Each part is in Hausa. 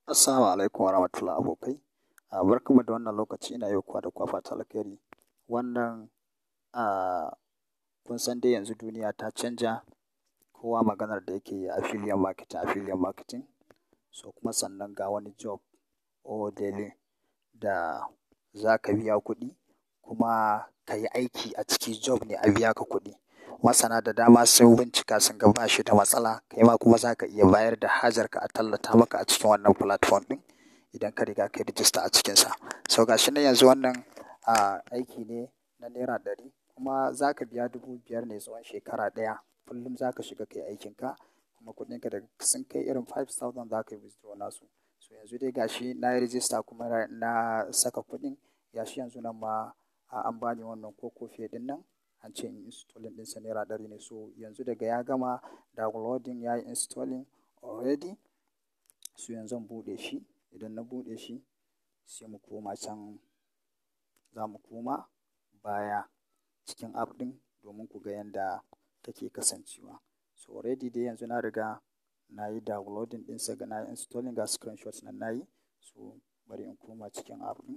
Assalamu alaikum warahmatullahi abokai. A barkanmu da wannan lokaci ina yau kuwa da kwa fata alkhairi. Wannan a kun san dai yanzu duniya ta canja kowa maganar da yake yi affiliate marketing affiliate marketing. So kuma sannan ga wani job or daily da za ka biya kuɗi kuma ka yi aiki a ciki job ne a biya ka kuɗi. Masana da dama sun bincika sun ga ba shi da matsala, kai ma kuma za ka iya bayar da hajarka a tallata maka a cikin wannan platform ɗin idan ka riga ka yi register a cikinsa. So ga shi nan yanzu wannan a aiki ne na naira ɗari kuma za ka biya dubu biyar ne tsawon shekara ɗaya. Kullum za ka shiga ka yi aikinka kuma kuɗinka daga sun kai irin five thousand za ka yi withdraw nasu. So yanzu dai ga shi na yi register kuma na saka kuɗin. Ga shi yanzu nan ma an ba ni wannan cocoa pay ɗin nan an ce in installing ɗinsa naira ɗari ne. So yanzu daga ya gama downloading ya yi installing already. So yanzu zan buɗe shi. Idan na buɗe shi sai mu koma can za mu koma baya cikin app ɗin domin ku ga yanda take kasancewa. So already dai yanzu na riga na yi downloading ɗinsa ga na yi installing ga screenshots nan na yi. So bari in koma cikin app ɗin,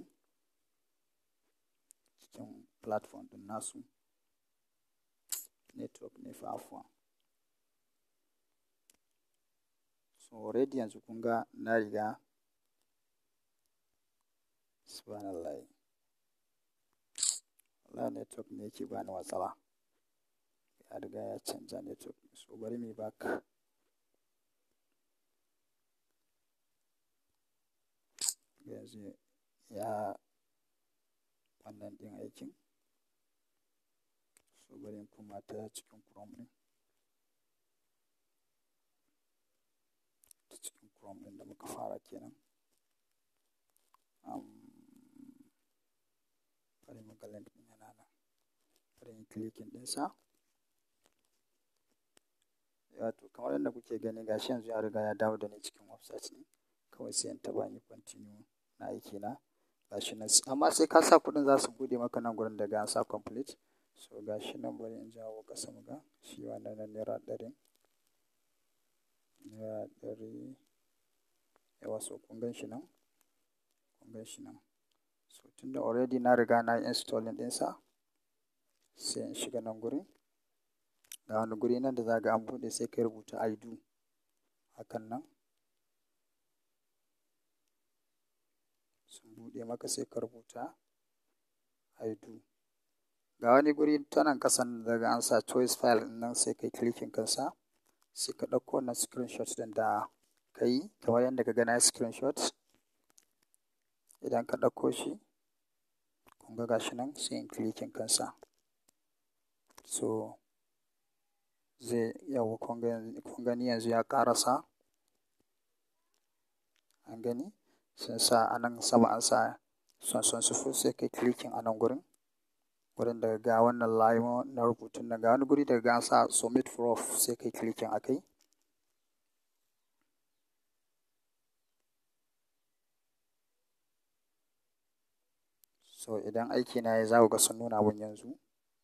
cikin platform ɗin nasu. Network ne fa afuwan. So already yanzu kun ga na riga subhanallah. Wallahi network ne yake bani matsala. Ya riga ya canja network. So bari muyi back. Yanzu ya wannan ɗin aikin. So bari in koma ta cikin Chrome ɗin. Ta cikin Chrome ɗin da muka fara kenan. Um, bari mu ga link ɗin yana nan. Bari in clicking ɗinsa. Wato kamar yadda kuke gani ga shi yanzu ya riga ya dawo da ni cikin website ɗin. Kawai sai in taɓa inyi continue na aikina. Ga shi nan amma sai ka sa kuɗin za su buɗe maka nan gurin daga an sa complete. So ga shi nan bari in jawo ƙasa mu ga shi wannan na naira ɗarin. Naira ɗari. Yawwa so kun gan shi nan? Kun gan shi nan? So tunda already na riga na yi installing ɗinsa sai in shiga nan gurin. Ga wani guri nan da za ka ga an buɗe sai ka rubuta I do. Hakan nan. Sun buɗe maka sai ka rubuta I do. Ga wani guri ta nan ƙasan daga an sa choice file nan sai ka yi clicking kansa. Sai ka ɗauko wannan screenshot ɗin da ka yi kamar yadda ka ga na yi screenshot. Idan ka ɗauko shi kun ga ga shi nan sai in clicking kansa. So zai yauwa kun gani yanzu ya ƙarasa. An gani? Sun sa a nan sama an sa son sifil sai ka yi clicking a nan gurin. Gurin daga ga wannan line na rubutun nan ga wani guri daga an sa submit proof sai ka yi clicking a kai. So idan aikina yayi za ku ga sun nuna mun yanzu.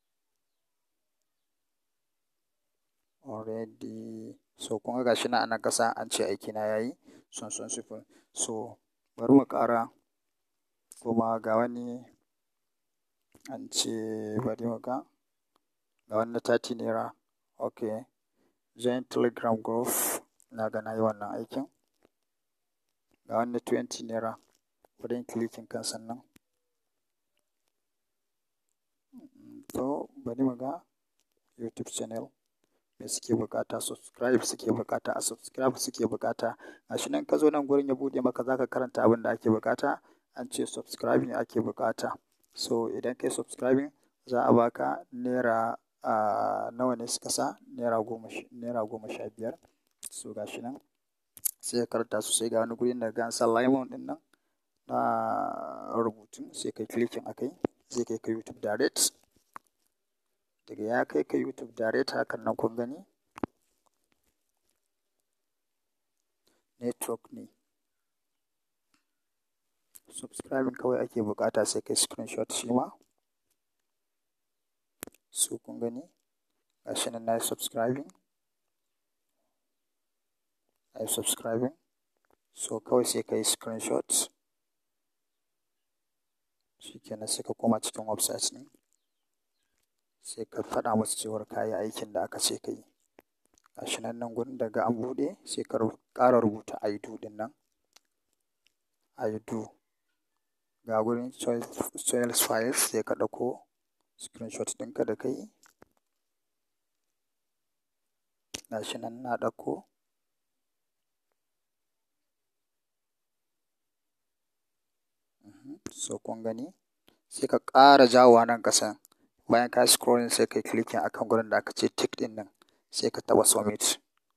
Already so kun ga ga shi nan a nan ƙasa an ce aikina yayi son sifil. So bari mu ƙara kuma ga wani an ce bari mu ga. Ga wani na thirty naira. Okay. Join Telegram group. Na ga na yi wannan aikin. Ga wani na twenty naira. Bari in clicking kansa nan. To bari mu ga YouTube channel me suke buƙata subscribe suke buƙata a subscribe suke buƙata. Ga shi nan ka zo nan gurin ya buɗe maka za ka karanta abin da ake buƙata. An ce subscribe ne ake buƙata. So idan ka yi subscribing za a baka naira a nawa ne suka sa? Naira goma naira goma sha biyar. So ga shi nan sai ka karanta su sai ga wani guri daga an sa lemon ɗin nan na rubutun sai ka yi clicking a kai zai kai ka YouTube direct. Daga ya kai ka YouTube direct hakan nan kun gani? Network ne. Subscribing kawai ake buƙata sai ka yi screenshot shi ma. So kun gani? Ga shi nan na yi subscribing. Na yi subscribing. So kawai sai ka yi screenshot. Shi kenan sai ka koma cikin website ɗin. Sai ka faɗa musu cewar ka yi aikin da aka ce ka yi. Gashi nan nan gurin daga an buɗe sai ka ƙara rubuta I do ɗin nan. I do. Ga gurin choice files sai ka ɗauko screenshot ɗinka da ka yi. Gashi nan na ɗauko. So kun gani? Sai ka ƙara jawowa nan ƙasan. Bayan ka yi scrolling sai ka yi clicking akan gurin da aka ce tick ɗin nan. Sai ka taɓa submit.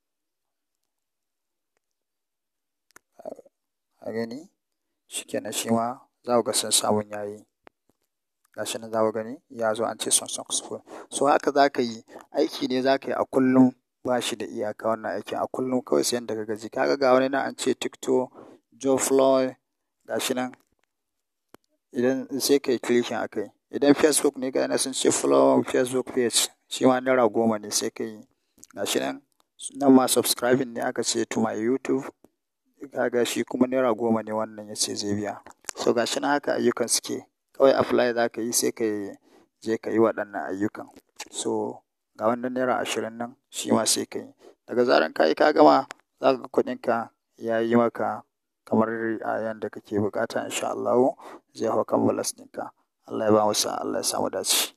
Ka gani? Shi kenan shi ma za ku ga sun samun yayi. Gashi nan za ku gani ya zo an ce successful. So haka za ka yi. Aiki ne za ka yi a kullum. Ba shi da iyaka wannan aikin a kullum kawai sai yanda ka gaji. Ka ga ga wani nan an ce TikTok, Joe Floyd. Gashi nan. Idan sai ka yi clicking a kai. Idan Facebook ne ga yana sun ce follow Facebook page. Shi ma naira goma ne sai ka yi. Gashi nan. Nan ma subscribing ne aka ce to my YouTube. Ka ga shi kuma naira goma ne wannan ya ce zai biya. So gashi nan haka ayyukan suke. Kawai apply za ka yi sai ka je ka yi waɗannan ayyukan. So ga wannan naira ashirin nan shi ma sai ka yi. Daga zaran ka yi ka gama, za ka ga kuɗinka ya yi maka kamar a yanda kake buƙata in sha Allahu zai hau kan balas ɗinka. Allah ya bamu sa'a, Allah ya sa mu dace.